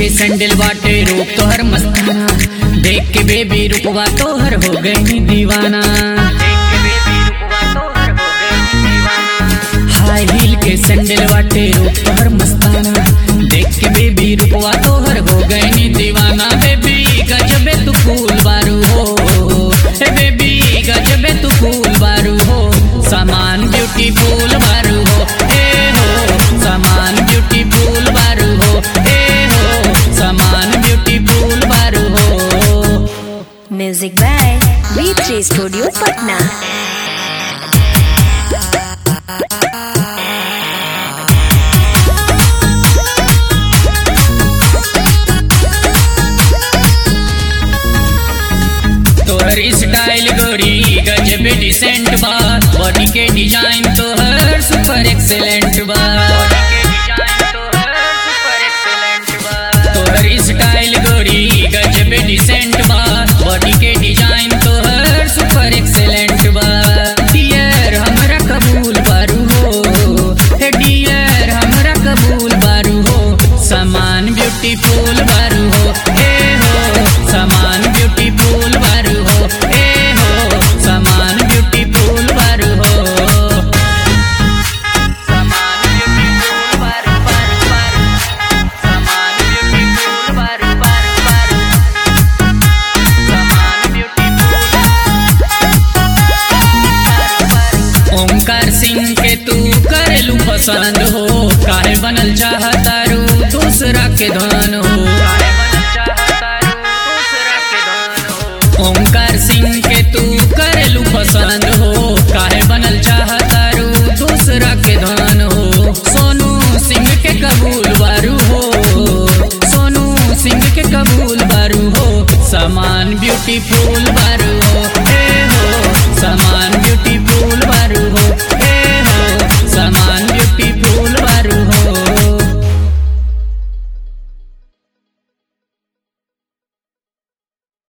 के सैंडल बाटे रूप तोहर मस्ताना देख के बेबी रूपवा तोहर हो गई दीवाना हाई हील के सैंडल बाटे रूप तोहर मस्ताना देख के बेबी रूपवा तोहर हो गई दीवाना बेबी गजबे तू फूल बारू हो हे बेबी गजबे तू फूल बारू हो सामान ब्यूटीफुल बारू हो ए हो सामान ब्यूटीफुल बारू हो ए हो सामान ब्यूटीफुल बारू हो Music by V3 Studio Patna. तोहर स्टाइल गोरी गजब डिसेंट बा बॉडी के डिजाइन तोहर सुपर एक्सेलेंट बा तोहर स्टाइल गोरी गजब डिसेंट बा बॉडी के डिजाइन तोहर सुपर एक्सेलेंट बा डियर हमरा कबूल बारू हो हे डियर हमरा कबूल बारू हो सामान ब्यूटीफुल बारू हो ए हो सामान ब्यूटीफुल बारू हो ए हो सामान ब्यूटीफुल बारू हो सामान ब्यूटीफुल बारू बारू बारू सामान ब्यूटीफुल बारू बारू बारू सामान ब्यूटीफुल ओमकार सिंह के तू करेलू पसंद हो काहे बनल चाहतारू दूसरा के धन हो ओमकार सिंह के तू करेलू पसंद हो काहे बनल चाहतारू दूसरा के धन हो सोनू सिंह के कबूल बारू हो सोनू सिंह के कबूल बारू हो सामान ब्यूटीफुल